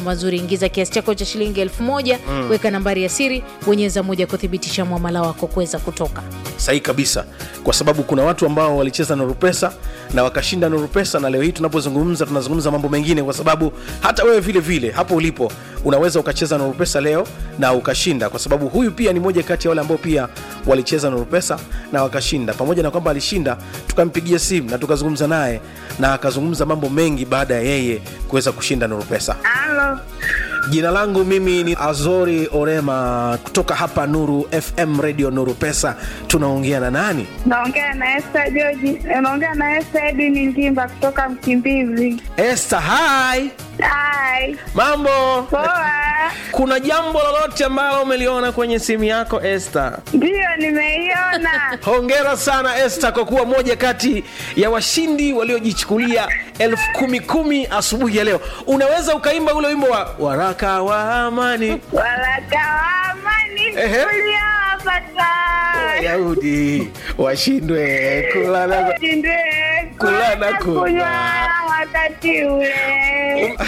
mazuri. Ingiza kiasi chako cha shilingi elfu moja weka nambari ya siri, bonyeza moja kuthibitisha mwamala wako kuweza kutoka. sahihi kabisa kwa sababu kuna watu ambao walicheza nuru pesa na wakashinda nuru pesa na leo hii tunapozungumza tunazungumza mambo mengine kwa sababu hata wewe vile vile hapo ulipo unaweza ukacheza nuru pesa leo na ukashinda kwa sababu huyu pia ni moja kati ya wale ambao pia walicheza nuru pesa na wakashinda pamoja na kwamba alishinda tukampigia simu na tukazungumza naye na akazungumza mambo mengi baada ya yeye kuweza kushinda nuru pesa Halo, Jina langu mimi ni Azori Orema kutoka hapa Nuru FM Radio Nuru Pesa. Tunaongea na nani? naongea na Esther George. Naongea na Esther Edwin Ngimba kutoka Mkimbizi. Esther, hi. Hai, Mambo? poa. Kuna jambo lolote ambalo umeliona kwenye simu yako Esther? Ndiyo, nimeiona. Hongera sana Esther kwa kuwa moja kati ya washindi waliojichukulia elfu kumi kumi asubuhi ya leo. Unaweza ukaimba ule wimbo wa waraka wa amani Waraka wa amani Ehe. uliowapata Wayahudi washindwe kula na Shindwe Kula na kunywa. kunywa wakati ule.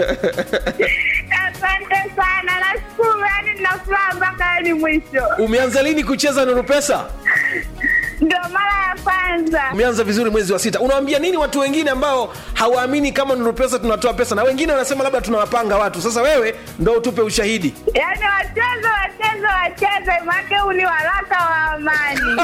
Asante sana, nashukuru, yani nina furaha mpaka hadi mwisho. Umeanza lini kucheza Nuru Pesa? Ndio mara ya kwanza. Umeanza vizuri mwezi wa sita. Unawaambia nini watu wengine ambao hawaamini kama Nuru Pesa tunatoa pesa, na wengine wanasema labda tunawapanga watu? Sasa wewe ndo utupe ushahidi. Yaani wacheze wacheze wacheze, make huu ni waraka wa amani.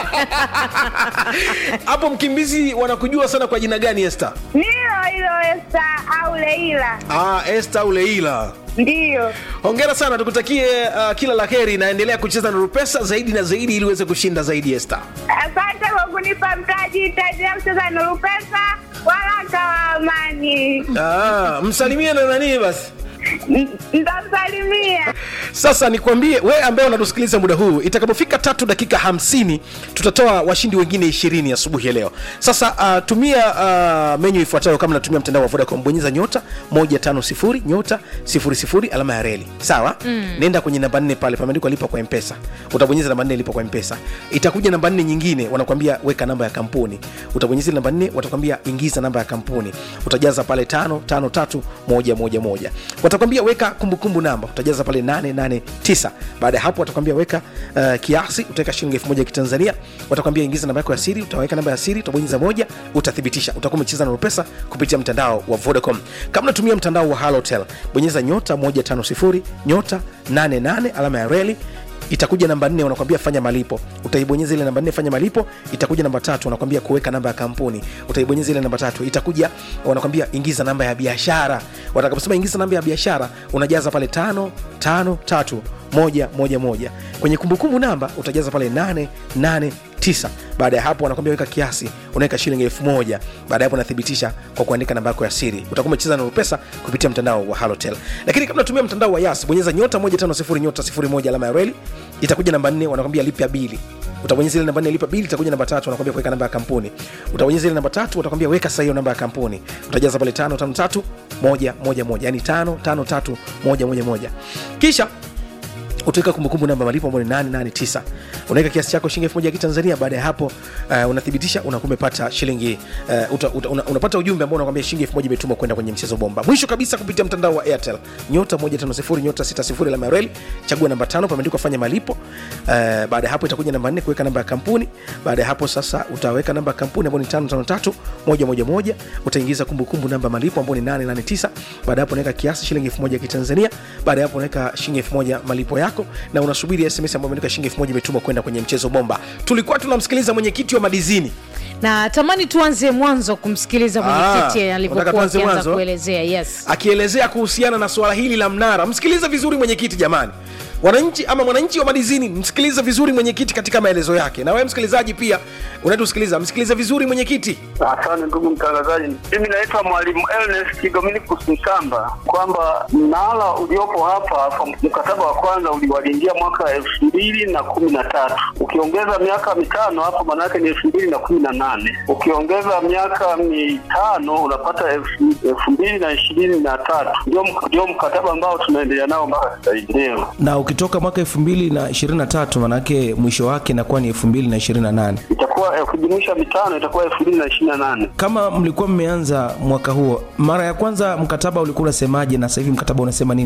Hapo Mkimbizi wanakujua sana kwa jina gani, Esther? Nilo hilo Esta au Leila, Ah, Esther Uleila. ndiyo. Hongera sana, tukutakie uh, kila la heri, naendelea kucheza Nuru Pesa zaidi na zaidi ili uweze kushinda zaidi, Esther. Asante kwa kunipa mtaji, itaendelea kucheza Nuru Pesa, waraka wa amani. Ah, msalimie na nani basi. N- Nitamsalimia. Sasa nikwambie we ambaye unatusikiliza muda huu, itakapofika tatu dakika hamsini tutatoa washindi wengine ishirini asubuhi ya leo. Sasa uh, tumia uh, menyu ifuatayo kama natumia mtandao wa Vodacom, bonyeza nyota 150 nyota 00 alama ya reli, sawa mm. Nenda kwenye namba nne pale pameandikwa lipa kwa mpesa, utabonyeza namba nne lipa kwa mpesa. Itakuja namba nne nyingine, wanakwambia weka namba ya kampuni, utabonyeza ile namba nne, watakwambia ingiza namba ya kampuni, utajaza pale tano tano tatu moja moja moja watakwambia weka kumbukumbu namba utajaza pale 889 baada ya hapo watakwambia weka uh, kiasi utaweka shilingi elfu moja ya kitanzania watakwambia ingiza namba yako ya siri utaweka namba ya siri utabonyeza moja utathibitisha utakuwa umecheza na pesa kupitia mtandao wa vodacom kama unatumia mtandao wa halotel bonyeza nyota 150 nyota 88 alama ya reli itakuja namba nne wanakwambia fanya malipo utaibonyeza ile namba nne fanya malipo itakuja namba tatu wanakwambia kuweka namba ya kampuni utaibonyeza ile namba tatu itakuja wanakwambia ingiza namba ya biashara watakaposema ingiza namba ya biashara unajaza pale tano tano tatu moja moja moja kwenye kumbukumbu namba utajaza pale nane nane tisa baada ya hapo wanakwambia weka kiasi unaweka shilingi elfu moja baada ya hapo unathibitisha kwa kuandika namba yako ya siri utakuwa umecheza na pesa kupitia mtandao wa halotel lakini kama unatumia mtandao wa yas bonyeza nyota 150 nyota 01 alama ya reli itakuja namba nne wanakwambia lipia bili utabonyeza ile namba nne lipa bili itakuja namba tatu wanakwambia kuweka namba ya kampuni utabonyeza ile namba tatu watakwambia weka sasa hiyo namba ya kampuni utajaza pale tano tano tatu moja moja moja yani tano tano tatu moja moja moja kisha utaweka kumbukumbu namba malipo ambayo ni 889 unaweka kiasi chako shilingi 1000 ya kitanzania baada ya hapo uh, unathibitisha unakuwa umepata shilingi uh, uta, uta, una, unapata ujumbe ambao unakwambia shilingi 1000 imetumwa kwenda kwenye mchezo bomba mwisho kabisa kupitia mtandao wa airtel nyota 150 nyota 60 alama ya reli chagua namba tano pameandikwa fanya malipo uh, baada ya hapo itakuja namba 4 kuweka namba ya kampuni baada ya hapo sasa utaweka namba ya kampuni ambayo ni 553 111 utaingiza kumbukumbu namba malipo ambayo ni 889 baada ya hapo unaweka kiasi shilingi 1000 ya kitanzania baada ya hapo unaweka shilingi 1000 malipo yako na unasubiri sms ambayo imeandika shilingi 1000 imetumwa kwenda kwenye mchezo bomba tulikuwa tunamsikiliza mwenyekiti wa madizini na tamani tuanze mwanzo kumsikiliza mwenyekiti Ah, unataka alivyokuwa tuanze akianza mwanzo? kuelezea yes akielezea kuhusiana na suala hili la mnara msikilize vizuri mwenyekiti jamani wananchi ama mwananchi wa madizini msikilize vizuri mwenyekiti katika maelezo yake na wewe msikilizaji pia unatusikiliza msikilize vizuri mwenyekiti Asante ndugu mtangazaji, mimi naitwa mwalimu Ernest Dominikus Msamba, kwamba mnara uliopo hapa kwa mkataba wa kwanza uliwalingia mwaka elfu mbili na kumi na tatu ukiongeza miaka mitano hapo maanake ni elfu mbili na kumi na nane ukiongeza miaka mitano unapata elfu elfu mbili na ishirini na tatu ndio ndio mkataba ambao tunaendelea nao mpaka sasa hivi leo. na ukitoka mwaka 2023 manake mwisho wake inakuwa ni 2028 Itakuwa eh, ukijumuisha mitano itakuwa elfu mbili na ishirini na nane. kama mlikuwa mmeanza mwaka huo mara ya kwanza mkataba ulikuwa unasemaje na sasa hivi mkataba unasema nini